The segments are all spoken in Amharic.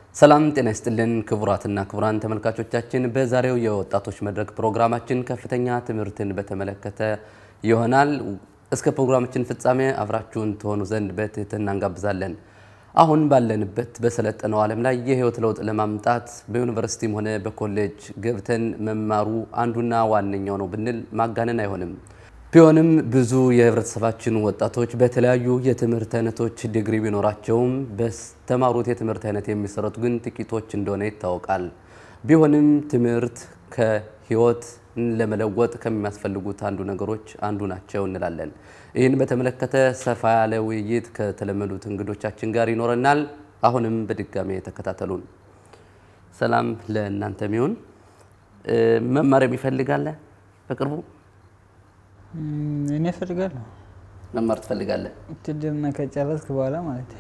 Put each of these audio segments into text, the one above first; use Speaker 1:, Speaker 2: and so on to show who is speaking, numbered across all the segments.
Speaker 1: ሰላም ጤና ይስጥልን ክቡራትና ክቡራን ተመልካቾቻችን፣ በዛሬው የወጣቶች መድረክ ፕሮግራማችን ከፍተኛ ትምህርትን በተመለከተ ይሆናል። እስከ ፕሮግራማችን ፍጻሜ አብራችሁን ትሆኑ ዘንድ በትህትና እንጋብዛለን። አሁን ባለንበት በሰለጠነው ዓለም ላይ የህይወት ለውጥ ለማምጣት በዩኒቨርሲቲም ሆነ በኮሌጅ ገብተን መማሩ አንዱና ዋነኛው ነው ብንል ማጋነን አይሆንም። ቢሆንም ብዙ የህብረተሰባችን ወጣቶች በተለያዩ የትምህርት አይነቶች ዲግሪ ቢኖራቸውም በተማሩት የትምህርት አይነት የሚሰሩት ግን ጥቂቶች እንደሆነ ይታወቃል። ቢሆንም ትምህርት ከህይወት ለመለወጥ ከሚያስፈልጉት አንዱ ነገሮች አንዱ ናቸው እንላለን። ይህን በተመለከተ ሰፋ ያለ ውይይት ከተለመዱት እንግዶቻችን ጋር ይኖረናል። አሁንም በድጋሜ ተከታተሉን። ሰላም ለእናንተ ሚሆን መማር የሚፈልጋለ በቅርቡ
Speaker 2: እኔ እፈልጋለሁ
Speaker 1: መማር ትፈልጋለህ?
Speaker 2: ውትድርና ከጨረስክ በኋላ ማለት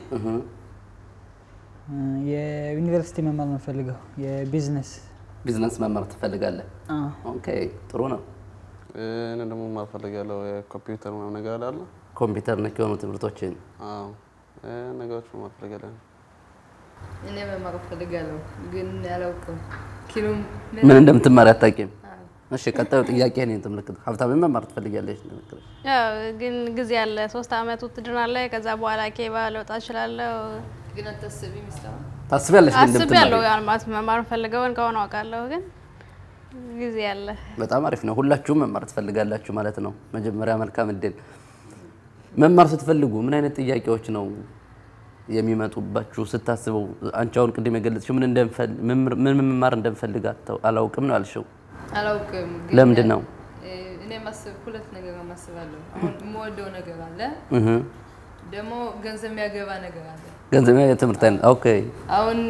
Speaker 2: የዩኒቨርሲቲ መማር ነው ፈልገው የቢዝነስ
Speaker 1: ቢዝነስ መማር ትፈልጋለህ? ኦኬ ጥሩ ነው።
Speaker 3: እኔ ደግሞ መማር ፈልጋለሁ የኮምፒውተር ምናምን ነገር አለ አይደል?
Speaker 1: ኮምፒውተር ነክ የሆኑ ትምህርቶችን
Speaker 3: አዎ እ ነገሮች መማር ፈልጋለሁ።
Speaker 4: እኔ መማር እፈልጋለሁ ግን አላውቅም። ኪሎ
Speaker 1: ምን እንደምትማር አታውቂም? እሺ ቀጣዩ ጥያቄ ነው ተመልክተ ሀብታም መማር ትፈልጊያለሽ? እንደምትለው
Speaker 5: ያው ግን ጊዜ አለ። ሶስት አመት ውትድርና አለ። ከዛ በኋላ ኬባ ለውጣ እችላለሁ።
Speaker 4: ግን አታስቢም ሚስታማ
Speaker 1: ታስቢያለሽ? ግን
Speaker 5: አስቤያለሁ።
Speaker 1: እንደምትማሪ
Speaker 5: ያን ማለት መማር ፈልገውን ከሆነ አውቃለሁ፣ ግን ጊዜ አለ።
Speaker 1: በጣም አሪፍ ነው። ሁላችሁም መማር ትፈልጋላችሁ ማለት ነው። መጀመሪያ መልካም እድል። መማር ስትፈልጉ ምን አይነት ጥያቄዎች ነው የሚመጡባችሁ ስታስበው? አንቺ አሁን ቅድም የገለጽሽው ምን እንደምፈል ምን መማር እንደምፈልግ አታው- አላውቅም ነው ያልሽው።
Speaker 4: አላውቅም። ግን
Speaker 1: ለምንድን ነው?
Speaker 4: እ፣ እኔ ማስብ ሁለት ነገር ማስባለሁ። አሁን የምወደው ነገር አለ፣
Speaker 1: እህ
Speaker 4: ደግሞ ገንዘብ የሚያገባ ነገር አለ።
Speaker 1: ገንዘብ የትምህርት አይነት ኦኬ።
Speaker 4: አሁን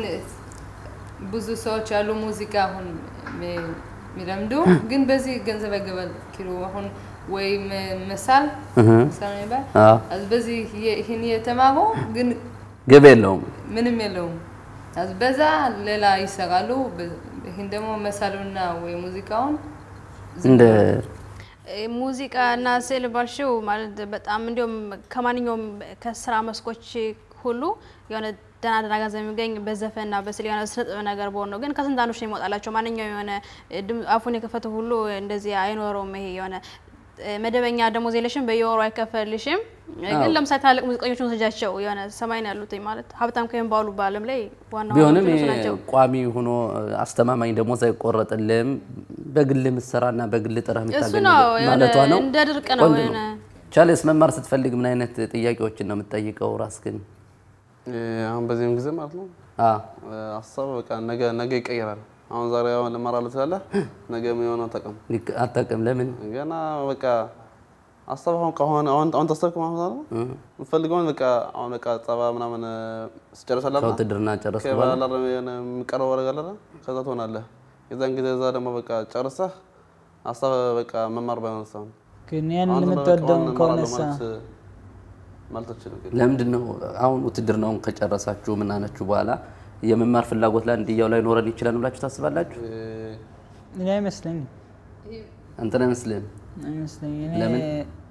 Speaker 4: ብዙ ሰዎች ያሉ ሙዚቃ አሁን ሚ- የሚለምዱ ግን በዚህ ገንዘብ ያገባል። ኪሎ አሁን ወይ መ- መሳል መሳል ነው የሚባል
Speaker 1: አዎ
Speaker 4: አዝ በዚህ የ- ይህን የተማሩ ግን
Speaker 1: ገቢ የለውም።
Speaker 4: ምንም የለውም። አዝ በዛ ሌላ ይሰራሉ። በ- ይህን ደግሞ መሳሉና ወይ ሙዚቃውን
Speaker 1: እንደ
Speaker 5: እ፣ ሙዚቃ እና ስዕል ባልሽው ማለት በጣም እንዲሁም ከማንኛውም ከስራ መስኮች ሁሉ የሆነ ደህና ደህና ገንዘብ የሚገኝ በዘፈንና በስዕል የሆነ ስነ ጥበብ ነገር በሆን ነው። ግን ከስንት አንዶች ነው ይመጣላቸው። ማንኛውም የሆነ ድም- አፉን የከፈተ ሁሉ እንደዚህ አይኖረውም። ይሄ የሆነ እ፣ መደበኛ ደሞዝ የለሽም፣ በየወሩ አይከፈልሽም። ግን ለምሳሌ ታላቅ ሙዚቀኞችን ወስጃቸው የሆነ ሰማይ ነው ያሉት ማለት ሀብታም ከሚባሉ በዓለም ላይ ዋና
Speaker 1: ቢሆንም
Speaker 5: ዋናዎቹ
Speaker 1: ይሄ
Speaker 5: ናቸው።
Speaker 1: ቋሚ ሆኖ አስተማማኝ ደሞዝ አይቆረጥልም። በግል ምሰራና በግል ጥረህ
Speaker 5: እሱ
Speaker 1: የምታገኝ
Speaker 5: ነው
Speaker 1: ማለቷ
Speaker 5: የሆነ
Speaker 1: ነው።
Speaker 5: እንደ ድርቅ ነው
Speaker 1: ቆንጆ
Speaker 5: የሆነ
Speaker 1: ቻሌስ መማር ስትፈልግ ምን አይነት ጥያቄዎችን ነው የምትጠይቀው ራስህን?
Speaker 3: እ፣ አሁን በዚህም ጊዜ ማለት ነው
Speaker 1: አ
Speaker 3: እ፣ ሀሳብ በቃ ነገ ነገ ይቀየራል። አሁን ዛሬ አሁን እማራለሁ ትላለህ፣ ነገ የሚሆነው አታውቅም።
Speaker 1: ሊክ- አታውቅም። ለምን
Speaker 3: ገና በቃ ሀሳብ አሁን ከሆነ አሁን አሁን ታሰብክ ማለት ነው የምፈልገውን በቃ አሁን በቃ ጸባ ምናምን እ፣ ስጨርሳለህ
Speaker 1: ከውትድርና ጨረስክ በኋላ
Speaker 3: ከባላላ የሚቀረው ወረጋ አለ ከዛ ትሆናለህ። የዛን ጊዜ እዛ ደግሞ በቃ ጨርሰህ ሀሳብ በቃ መማር ባይሆን ሰው
Speaker 2: ግን ያን
Speaker 3: አሁን
Speaker 2: የምትወደው
Speaker 3: በቃ
Speaker 2: ከሆነሳ
Speaker 3: እማራለሁ ማለት ማለት አልችልም። ግን
Speaker 1: ለምንድን ነው አሁን ውትድርናውን ከጨረሳችሁ ምናነችሁ በኋላ የመማር ፍላጎት ላይ እንዲያው ላይ ኖረን ይችላል ብላችሁ ታስባላችሁ?
Speaker 3: እ፣
Speaker 2: እኔ አይመስለኝም
Speaker 1: አንተን አይመስልህም?
Speaker 2: አይመስለኝም። እኔ
Speaker 1: ለምን?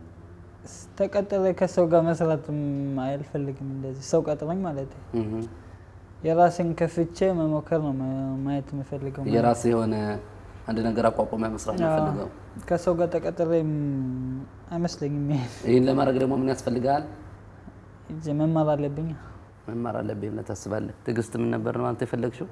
Speaker 2: ተቀጥሬ ከሰው ጋር መስራትም አልፈልግም። እንደዚህ ሰው ቀጥረኝ ማለት ነው።
Speaker 1: እህ
Speaker 2: የራሴን ከፍቼ መሞከር ነው ማ- ማየት የምፈልገው።
Speaker 1: የራስህ የሆነ አንድ ነገር አቋቁመ መስራት ነው
Speaker 2: አዎ።
Speaker 1: ፈልገው።
Speaker 2: ከሰው ጋር ተቀጥሬ አይመስለኝም። ይሄ
Speaker 1: ይህን ለማድረግ ደግሞ ምን ያስፈልጋል?
Speaker 2: እጄ መማር አለብኝ።
Speaker 1: መማር አለብኝ ብለህ ታስባለህ? ትዕግስት ምን ነበር ነው አንተ የፈለግሽው?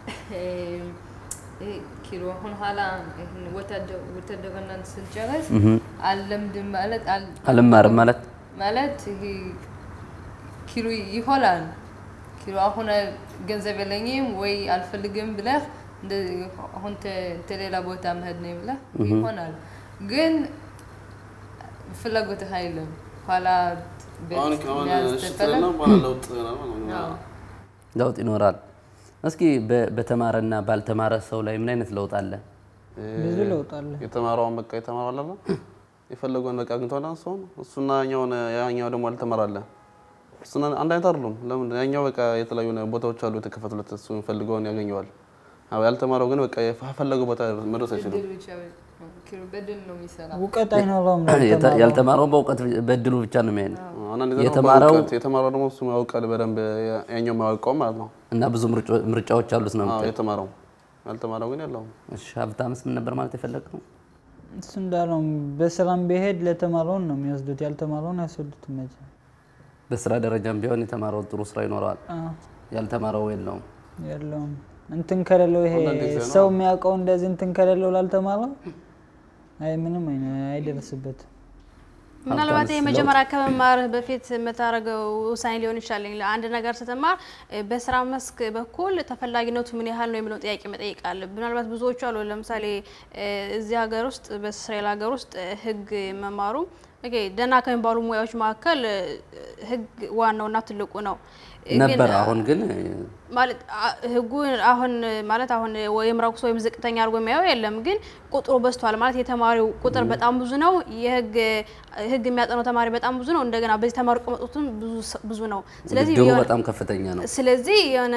Speaker 4: ይሄ ኪሎ አሁን ኋላ ይህን ወታደ- ውትድርናን ስንጨርስ አልለምድም ማለት አል-
Speaker 1: አልማርም ማለት
Speaker 4: ማለት ይሄ ኪሎ ይሆናል። ኪሎ አሁን ገንዘብ የለኝም ወይ አልፈልግም ብለህ እንደ- አሁን ተ- ተሌላ ቦታ መሄድ ነው ብለህ ይሆናል፣ ግን ፍላጎትህ አይልም። ኋላ ቤት
Speaker 3: አሁን አሁን
Speaker 4: መያዝ
Speaker 3: እሺ
Speaker 4: ስትፈልግ-
Speaker 3: ትልና በኋላ ለውጥ ይሆናል ማለት ነው።
Speaker 4: አዎ።
Speaker 1: ለውጥ ይኖራል። እስኪ በ- በተማረና ባልተማረ ሰው ላይ ምን አይነት ለውጥ አለ?
Speaker 2: ብዙ ለውጥ አለ።
Speaker 3: የተማረውን በቃ የተማረው አለ አይደል? የፈለገውን በቃ አግኝቷል ሰው እሱና ያኛውን ያኛው ደግሞ ያልተማረ አለ። እሱና አንድ አይነት አይደሉም። ለምን ያኛው በቃ የተለያዩ ቦታዎች አሉ የተከፈቱለት እሱ የሚፈልገውን ያገኘዋል። አዎ ያልተማረው ግን በቃ የፈለገው ቦታ መድረስ አይችልም።
Speaker 4: እድል ብቻ ኪሎ በድል ነው የሚሰራ።
Speaker 2: እውቀት አይኖረውም
Speaker 1: የተ-
Speaker 2: ላልተማረው።
Speaker 1: ያልተማረው በእውቀት በእድሉ ብቻ ነው የሚሄድ
Speaker 3: አንዳንድ ጊዜ ደግሞ
Speaker 1: የተማረው-
Speaker 3: በእውቀት- የተማረው ደግሞ እሱ ያውቃል በደንብ ያኛው የማያውቀው ማለት ነው።
Speaker 1: እና ብዙ ምርጫ- ምርጫዎች አሉት ነው
Speaker 3: አዎ
Speaker 1: የምትለው።
Speaker 3: የተማረው ያልተማረው ግን የለውም።
Speaker 1: እሺ ሀብታምስ ምን ነበር ማለት የፈለግነው?
Speaker 2: እሱ እንዳለው በሰላም ቢሄድ ለተማረውን ነው የሚወስዱት፣ ያልተማረውን አይወስዱትም። መቼ
Speaker 1: በስራ ደረጃም ቢሆን የተማረው ጥሩ ስራ ይኖረዋል፣
Speaker 2: አዎ፣
Speaker 1: ያልተማረው የለውም።
Speaker 2: የለውም እንትን ከሌለው ይሄ
Speaker 3: አንዳንድ ጊዜ ነው።
Speaker 2: ሰው የሚያውቀው እንደዚህ እንትን ከሌለው ላልተማረው አይ ምንም አይነ- አይደርስበትም።
Speaker 5: ምናልባት የመጀመሪያ ከመማርህ በፊት የምታደርገው ውሳኔ ሊሆን ይችላል። አንድ ነገር ስትማር እ፣ በስራ መስክ በኩል ተፈላጊነቱ ምን ያህል ነው የሚለውን ጥያቄ መጠየቅ አለብህ። ምናልባት ብዙዎቹ አሉ። ለምሳሌ እ፣ እዚህ ሀገር ውስጥ በእስራኤል ሀገር ውስጥ እ፣ ህግ መማሩ ኦኬ፣ ደህና ከሚባሉ ሙያዎች መካከል እ፣ ህግ ዋናውና ትልቁ ነው። ግን
Speaker 1: ነበር አሁን ግን
Speaker 5: ማለት አ- ህጉ አሁን ማለት አሁን ወይም ረኩስ ወይም ዝቅተኛ አድርጎ የሚያየው የለም። ግን ቁጥሩ በዝቷል ማለት የተማሪው ቁጥር በጣም ብዙ ነው። የህግ ህግ የሚያጠነው ተማሪ በጣም ብዙ ነው። እንደገና በዚህ ተማሪ ቁመጡትም ብዙ ሰ- ብዙ ነው። ስለዚህ
Speaker 1: ውድድሩ
Speaker 5: የሆነ-
Speaker 1: በጣም ከፍተኛ ነው።
Speaker 5: ስለዚህ የሆነ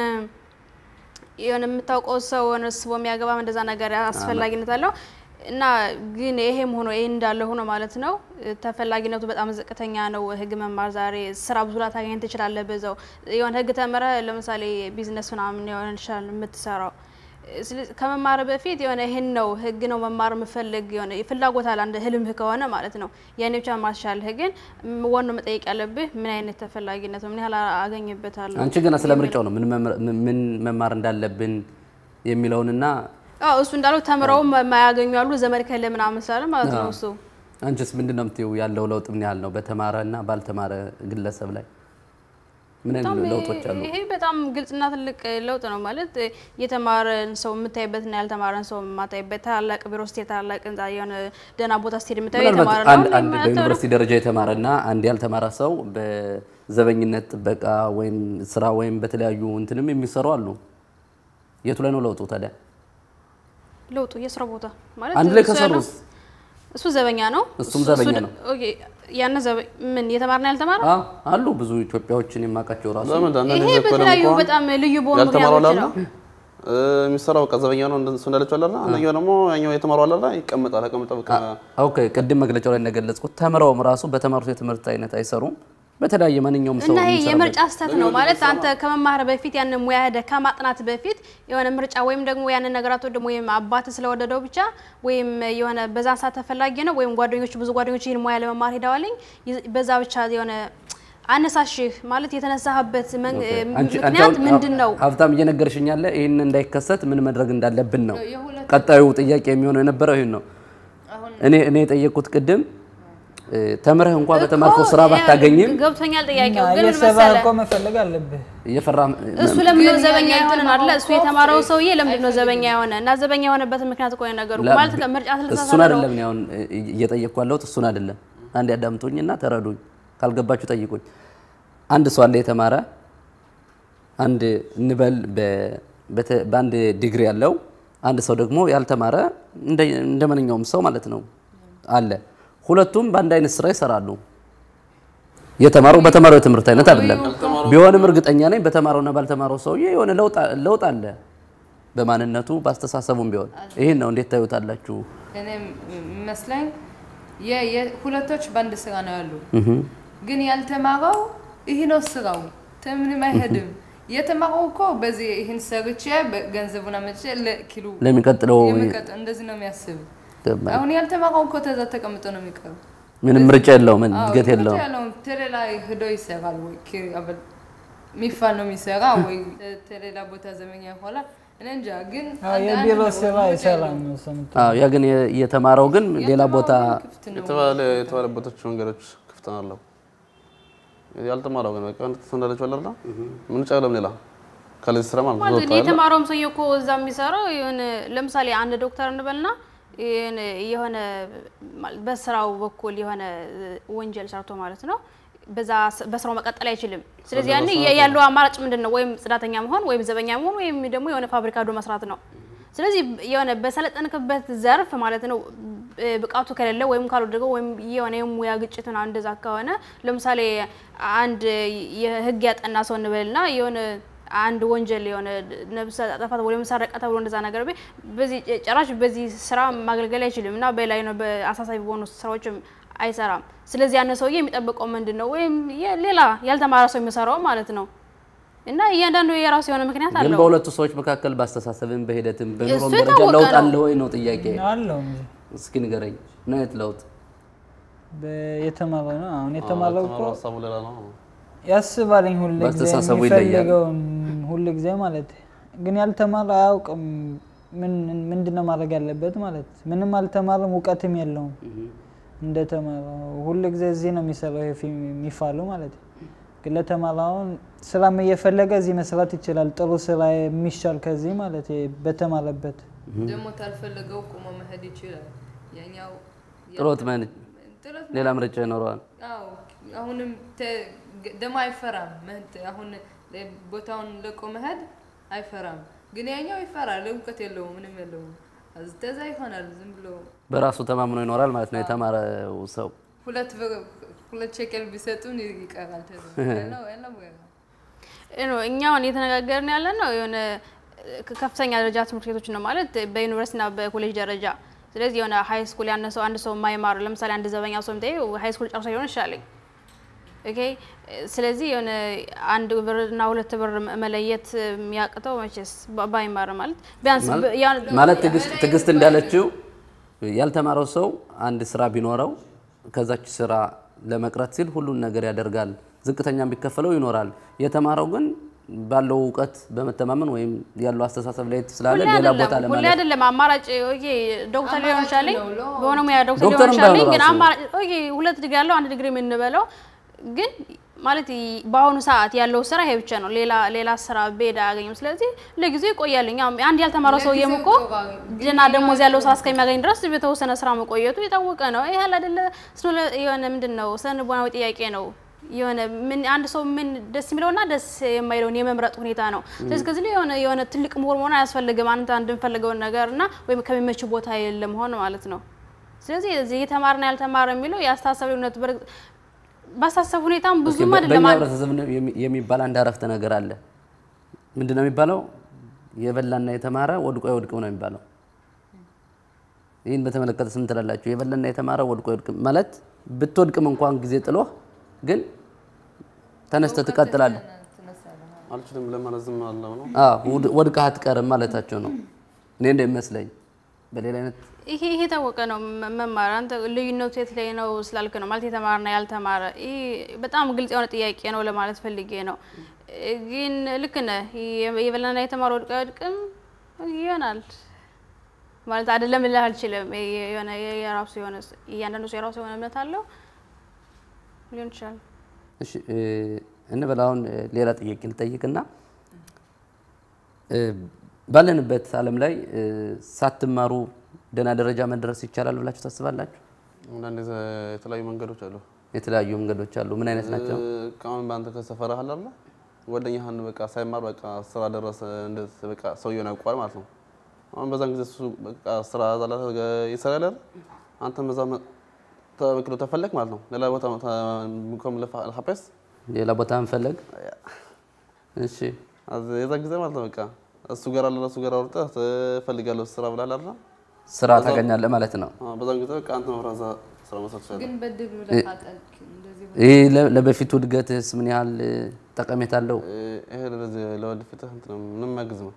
Speaker 5: የሆነ የምታውቀው ሰው ሆነ ስቦ የሚያገባም እንደዛ ነገር አስፈላጊነት አለው እና ግን ይሄም ሆኖ ይሄ እንዳለ ሆኖ ማለት ነው ተፈላጊነቱ በጣም ዝቅተኛ ነው። ህግ መማር ዛሬ ስራ ብዙ ላታገኝ ትችላለህ። በዛው የሆነ ህግ ተምረ ለምሳሌ ቢዝነስ ምናምን የሆነ ይችላል የምትሰራው ስለዚህ ከመማር በፊት የሆነ ይህን ነው ህግ ነው መማር የምፈልግ የሆነ ፍላጎት አለ አንድ ህልምህ ከሆነ ማለት ነው ያኔ ብቻ መማር ትችላለህ። ግን ዋናው መጠየቅ ያለብህ ምን አይነት ተፈላጊነት ነው ምን ያህል አገኝበታለሁ
Speaker 1: አንቺ ገና ስለ ምርጫው ነው ምን መምር- ምን መማር እንዳለብን የሚለውንና
Speaker 5: አዎ እሱ እንዳለው ተምረው የማያገኙ ያሉ ዘመድ ከለ ምናምን ስላለ ማለት ነው እሱ
Speaker 1: አንቺስ ምንድን ነው የምትይው? ያለው ለውጥ ምን ያህል ነው በተማረ እና ባልተማረ ግለሰብ ላይ ምን አይነት
Speaker 5: በጣም
Speaker 1: ለውጦች አሉ?
Speaker 5: ይሄ በጣም ግልጽና ትልቅ ለውጥ ነው ማለት የተማረን ሰው የምታይበትና ያልተማረን ሰው የማታይበት ታላላቅ ቢሮ ስትሄድ ታላላቅ ህንጻ የሆነ ደህና ቦታ ስትሄድ የምታየው
Speaker 1: ምናልባት
Speaker 5: የተማረ
Speaker 1: አንድ
Speaker 5: ነው
Speaker 1: አንድ በዩኒቨርሲቲ ደረጃ የተማረ እና አንድ ያልተማረ ሰው በዘበኝነት ጥበቃ ወይም ስራ ወይም በተለያዩ እንትንም የሚሰሩ አሉ። የቱ ላይ ነው ለውጡ ታዲያ?
Speaker 5: ለውጡ የስራ ቦታ ማለት
Speaker 1: አንድ ላይ
Speaker 5: እሱ ያለው-
Speaker 1: ከሰሩስ
Speaker 5: እሱ ዘበኛ ነው
Speaker 1: እሱም
Speaker 5: እሱ-
Speaker 1: ዘበኛ
Speaker 5: እሱ ደ-
Speaker 1: ነው።
Speaker 5: ኦኬ ያነ ዘበ- ምን የተማረና ያልተማረ
Speaker 1: አ አሉ ብዙ ኢትዮጵያዎችን የማውቃቸው ራሱ
Speaker 3: ለምን አንዳንድ
Speaker 5: ይሄ
Speaker 3: ጊዜ እኮ ደግሞ
Speaker 5: በተለያዩ
Speaker 3: እኮ
Speaker 5: በጣም ልዩ በሆኑ
Speaker 3: ያልተማረው
Speaker 5: ምክንያቶች
Speaker 3: አለ
Speaker 5: ነው
Speaker 3: እ፣ የሚሰራው በቃ ዘበኛ ነው እንደ- እሱ እንዳለችው አለ አንደኛው ደግሞ ያኛው የተማረው አለ ይቀመጣል ተቀምጠው በቃ
Speaker 1: ኦኬ ቅድም መግለጫው ላይ እንደገለጽኩት ተምረውም ራሱ በተማሩት የትምህርት አይነት አይሰሩም። በተለያየ ማንኛውም ሰው
Speaker 5: እና ይሄ
Speaker 1: የሚሰራበት-
Speaker 5: የምርጫ ስህተት ነው ማለት አንተ ከመማር በፊት ያንን ሙያ ሄደህ ከማጥናት በፊት የሆነ ምርጫ ወይም ደግሞ ያንን ነገራት ደግሞ ወይም አባት ስለወደደው ብቻ ወይም የሆነ በዛን ሰዓት ተፈላጊ ነው ወይም ጓደኞች ብዙ ጓደኞች ይህን ሙያ ለመማር ሄደዋልኝ ይ- በዛ ብቻ የሆነ አነሳሽህ ማለት የተነሳህበት መን-
Speaker 1: አንቺ- አንቺ
Speaker 5: ምክንያት
Speaker 1: አሁን
Speaker 5: ምንድን ነው?
Speaker 1: ሀብታም እየነገርሽኝ ያለ ይህን እንዳይከሰት ምን ማድረግ እንዳለብን ነው።
Speaker 4: የሁለት
Speaker 1: ቀጣዩ ጥያቄ የሚሆነው የነበረው ይህን ነው።
Speaker 4: አሁን
Speaker 1: እኔ እኔ የጠየቅኩት ቅድም እ፣ ተምረህ እንኳ በተማርከው ስራ
Speaker 5: እኮ
Speaker 1: ባታገኝም
Speaker 5: ገብቶኛል ጥያቄው ግን ምን
Speaker 2: የሰባ
Speaker 5: መሰለህ
Speaker 2: እኮ መፈለግ አለብህ።
Speaker 1: እየፈራ
Speaker 5: እሱ ለምንድን ነው
Speaker 4: ግን
Speaker 5: ዘበኛ
Speaker 4: ያ
Speaker 5: የሆነ ነው አይደለ? እሱ
Speaker 4: ያልተማረው
Speaker 5: የተማረው
Speaker 4: እኮ
Speaker 5: ሰውዬ ለምንድን ነው ዘበኛ የሆነ እና ዘበኛ የሆነበት ምክንያት እኮ ነው ነገሩ ማለት ምርጫ
Speaker 1: እሱን
Speaker 5: ስለተሳሳተ ነው።
Speaker 1: አይደለም እኔ አሁን እየጠየቅኩ ያለሁት እሱን አይደለም። አንድ ያዳምጡኝና ተረዱኝ። ካልገባችሁ ጠይቁኝ። አንድ ሰው አለ የተማረ አንድ እንበል በ- በተ- በአንድ ዲግሪ ያለው አንድ ሰው ደግሞ ያልተማረ እንደ እንደ ማንኛውም ሰው ማለት ነው አለ። ሁለቱም በአንድ አይነት ስራ ይሰራሉ። የተማረው በተማረው የትምህርት አይነት አይደለም። ቢሆንም እርግጠኛ ነኝ በተማረውና ባልተማረው ሰውዬ የሆነ ለውጥ አ- ለውጥ አለ በማንነቱ በአስተሳሰቡም ቢሆን። ይህን ነው እንዴት ታዩታላችሁ?
Speaker 4: እኔ የሚመስለኝ የ- የ- ሁለቶች በአንድ ስራ ነው ያሉ። ግን ያልተማረው ይህ ነው ስራው፣ ምንም አይሄድም። የተማረው እኮ በዚህ ይህን ሰርቼ ገንዘቡን አመጭ ለኪሉ
Speaker 1: ለሚቀጥለው
Speaker 4: የሚቀጥ- እንደዚህ ነው የሚያስብ።
Speaker 1: ገባኝ።
Speaker 4: አሁን ያልተማረው እኮ ተዛ ተቀምጦ ነው የሚቀሩ።
Speaker 1: ምንም ምርጫ የለውም፣
Speaker 4: አዎ፣
Speaker 1: እድገት
Speaker 4: ትምህርት
Speaker 1: የለውም።
Speaker 4: ያለውን ቴሌ ላይ ሂዶ ይሰራል ወይ ኪ- አበል- ሚፋል ነው የሚሰራ ወይ ቴሌላ ቦታ ዘመኛ ይሆናል። እኔ እንጃ ግን
Speaker 2: አዎ፣
Speaker 4: አንድ- አንድ
Speaker 2: የቢሮ
Speaker 4: ነው፣
Speaker 2: ስራ
Speaker 4: ምርጫ
Speaker 2: አይሰራም
Speaker 4: የለውም።
Speaker 2: ሰምቶ
Speaker 1: አዎ ያ ግን የ- የተማረው ግን ሌላ ቦታ
Speaker 4: ክፍት ነው።
Speaker 3: የተባለ የተባለበቶች መንገዶች ክፍት ናለው። ያልተማረው ግን በቃ እሱ እንዳለችው አለ አይደል ምርጫ የለም ሌላ ከለዚህ ስራ ማለት ነው
Speaker 5: ማለት
Speaker 3: ወጥቷል።
Speaker 5: የተማረውም ሰውዬ እኮ እዛ የሚሰራው የሆነ ለምሳሌ አንድ ዶክተር እንበልና የሆነ- የሆነ ማለት በስራው በኩል የሆነ ወንጀል ሰርቶ ማለት ነው በዛ ስ- በስራው መቀጠል አይችልም። ስለዚህ ያኔ የ- ያለው አማራጭ ምንድን ነው? ወይም ጽዳተኛ መሆን ወይም ዘበኛ መሆን ወይም ደግሞ የሆነ ፋብሪካ ዶ መስራት ነው። ስለዚህ የሆነ በሰለጠንክበት ዘርፍ ማለት ነው ብ- ብቃቱ ከሌለ ወይም ካልወደገው ወይም የሆነ የሙያ ግጭት ምናምን እንደዛ ከሆነ ለምሳሌ አንድ የህግ ያጠና ሰው እንበልና የሆነ አንድ ወንጀል የሆነ ነብሰ ጠፋት ወይ መሰረቀ ተብሎ እንደዛ ነገር ቢ በዚህ ጭራሽ በዚህ ስራ ማገልገል አይችልም እና በላይ ነው በአሳሳቢ በሆኑ ስራዎችም አይሰራም። ስለዚህ ያን ሰውዬ የሚጠብቀው ምንድን ነው? ወይም የ- ሌላ ያልተማረ ሰው የሚሰራው ማለት ነው። እና እያንዳንዱ የራሱ የሆነ ምክንያት
Speaker 1: ግን
Speaker 5: አለው።
Speaker 1: በሁለቱ ሰዎች መካከል በአስተሳሰብም በሂደትም በኑሮም
Speaker 5: እሱ
Speaker 1: ደረጃ
Speaker 5: የታወቀ
Speaker 1: ለውጥ
Speaker 5: ነው።
Speaker 1: አለ ወይ ነው ጥያቄ።
Speaker 2: አለው እንጂ
Speaker 1: እስኪ ንገረኝ፣ ምን አይነት ለውጥ?
Speaker 2: በ- የተማረው ነው አሁን የተማረው እኮ
Speaker 3: የተማረው ሀሳቡ ሌላ ነው።
Speaker 2: ያስባልኝ ሁል ጊዜ
Speaker 1: በአስተሳሰቡ ይለያል።
Speaker 2: የሚፈልገውን ሁል ጊዜ ማለት ግን ያልተማረ አያውቅም ምን ምንድነው ማድረግ ያለበት ማለት ምንም አልተማረም እውቀትም የለውም እንደተማረው ሁል ጊዜ እዚህ ነው የሚሰራው ይሄ ፊልም የሚፋሉ ማለት ግን ለተማረውን ስራም እየፈለገ እዚህ መስራት ይችላል ጥሩ ስራ የሚሻል ከዚህ ማለት በተማረበት
Speaker 4: ደግሞ ታልፈለገው ቁሞ መሄድ ይችላል። ያኛው
Speaker 1: ጥሎት መን
Speaker 4: ጥሎት
Speaker 1: ሌላ ምርጫ ይኖረዋል።
Speaker 4: አዎ አሁንም ተ- ደግሞ አይፈራም። መህት አሁን ቦታውን ለቆ መሄድ አይፈራም። ግን ያኛው ይፈራል። እውቀት የለውም፣ ምንም የለውም። אז ተዛ ይሆናል ዝም ብሎ
Speaker 1: በራሱ ተማምኖ ይኖራል ማለት ነው የተማረው ሰው።
Speaker 4: ሁለት ብር ሁለት ሸቀል ቢሰጡን ይቀራል። ተዛ ያለው ያለው
Speaker 5: ነው እኛ አሁን እየተነጋገርን ያለ ነው የሆነ ከ- ከፍተኛ ደረጃ ትምህርት ቤቶች ነው ማለት በዩኒቨርሲቲና በኮሌጅ ደረጃ። ስለዚህ የሆነ ሀይ ስኩል ያነ ሰው አንድ ሰው የማይማር ለምሳሌ አንድ ዘበኛ ሰው ምታይ ሀይ ስኩል ጨርሶ ሊሆን ይችላል። ኦኬ ስለዚህ የሆነ አንድ ብር እና ሁለት ብር መለየት የሚያቅተው መቼስ ባ- ባይማር ማለት ቢያንስ ብ- ያን-
Speaker 1: ማለት ትዕግስት ትዕግስት እንዳለችው ያልተማረው ሰው አንድ ስራ ቢኖረው ከዛች ስራ ለመቅረት ሲል ሁሉን ነገር ያደርጋል። ዝቅተኛም ቢከፈለው ይኖራል። የተማረው ግን ባለው እውቀት በመተማመን ወይም ያለው አስተሳሰብ ላይ ስላለ
Speaker 5: ሁሌ
Speaker 1: ሌላ ቦታ
Speaker 5: አይደለም ሁሌ
Speaker 1: ለማለት
Speaker 5: አይደለም አማራጭ ኦኬ ዶክተር ሊሆን
Speaker 4: አማራጭ
Speaker 5: ይችላል
Speaker 4: ነው ሎ-
Speaker 5: በሆነ ሙያ ዶክተር
Speaker 1: ዶክተርም
Speaker 5: ሊሆን ይችላል
Speaker 1: ባይሆን
Speaker 5: ግን
Speaker 1: ራሱ።
Speaker 5: አማራጭ ኦኬ ሁለት ዲግሪ ያለው አንድ ዲግሪ የምንበለው ግን ማለት ይ- በአሁኑ ሰዓት ያለው ስራ ይሄ ብቻ ነው ሌላ ሌላ ስራ ቤድ አያገኝም ስለዚህ ለጊዜው ይቆያልኝ አሁን አንድ ያልተማረ ሰውዬም እኮ
Speaker 4: ለጊዜው
Speaker 5: ጀና ደሞዝ ያለው ስራ እስከሚያገኝ ድረስ በተወሰነ ስራ መቆየቱ የታወቀ ነው ይህ ያለ አይደለ ስለ የሆነ ምንድን ነው ስነ ልቦናዊ ጥያቄ ነው የሆነ ምን አንድ ሰው ምን ደስ የሚለውና ደስ የማይለውን የመምረጥ ሁኔታ ነው። ስለዚህ ከዚህ ላይ የሆነ የሆነ ትልቅ ምሁር መሆን አያስፈልግም። አንተ አንድ የምፈልገውን ነገር እና ወይም ከሚመች ቦታ ለመሆን ማለት ነው። ስለዚህ እዚህ የተማረና ያልተማረ የሚለው የአስተሳሰብ ልዩነት በርግጥ በአስተሳሰብ ሁኔታም
Speaker 1: እስኪ
Speaker 5: ብዙም
Speaker 1: በ-
Speaker 5: አይደለም።
Speaker 1: በእኛ
Speaker 5: አንድ-
Speaker 1: ህብረተሰብ ነው የሚ- የሚባል አንድ አረፍተ ነገር አለ። ምንድን ነው የሚባለው? የበላና የተማረ ወድቆ አይወድቅም ነው የሚባለው። ይህን በተመለከተ ስም ትላላችሁ? የበላና የተማረ ወድቆ አይወድቅም ማለት ብትወድቅም እንኳን ጊዜ ጥሎህ ግን ተነስተህ ትቀጥላለህ።
Speaker 3: አልችልም ለማለት ዝም አለው ነው።
Speaker 1: አዎ፣ ውድ- ወድቀህ አትቀርም ማለታቸው ነው። እኔ እንደሚመስለኝ በሌላ አይነት
Speaker 5: ይሄ ይሄ የታወቀ ነው። መ- መማር አንተ ልዩነቱ የት ላይ ነው ስላልክ ነው ማለት የተማረና ያልተማረ ይሄ በጣም ግልጽ የሆነ ጥያቄ ነው ለማለት ፈልጌ ነው። እ፣ ግን ልክ ነህ። የ- የበላና የተማረ ወድቆ አይወድቅም ይሆናል ማለት አይደለም ልልህ አልችልም። የ- የሆነ የ- የራሱ የሆነ እያንዳንዱ ሰው የራሱ የሆነ እምነት አለው ሊሆን ይችላል።
Speaker 1: እሺ እ፣ እንበል አሁን እ፣ ሌላ ጥያቄ ልጠይቅና እ፣ ባለንበት ዓለም ላይ እ፣ ሳትማሩ ደህና ደረጃ መድረስ ይቻላል ብላችሁ ታስባላችሁ?
Speaker 3: አንዳንድ የተለያዩ መንገዶች አሉ።
Speaker 1: የተለያዩ መንገዶች አሉ። ምን አይነት ናቸው?
Speaker 3: አሁን በአንተ ከሰፈራ አለ አይደለ? ጓደኛህን በቃ ሳይማር በቃ ስራ ደረሰ እንደዚህ በቃ ሰውየውን ያውቀዋል ማለት ነው። አሁን በዛን ጊዜ እሱ በቃ ስራ ዛላ ይሰራል አይደል? አንተም በዛ መ- ተበክሎ ተፈለግ ማለት ነው። ሌላ ቦታ ምኮም ለሐፔስ
Speaker 1: ሌላ ቦታ እንፈለግ። እሺ
Speaker 3: የዛ ጊዜ ማለት ነው በቃ እሱ ጋር አለ እሱ ጋር አውርተህ ትፈልጋለህ ስራ ብላል አይደል?
Speaker 1: ስራ ታገኛለህ ማለት ነው።
Speaker 3: አዎ፣ በዛን ጊዜ በቃ አንተ መፍራት እዛ ስራ መስራት ትችላለህ።
Speaker 4: ግን በድል ብለህ አጠልክ እንደዚህ
Speaker 1: ይህ ለ- ለበፊቱ እድገትስ ምን ያህል እ፣ ጠቀሜታ አለው?
Speaker 3: ይሄ ለዚህ ለወደፊትህ እንትን ምንም ያግዝ ነው።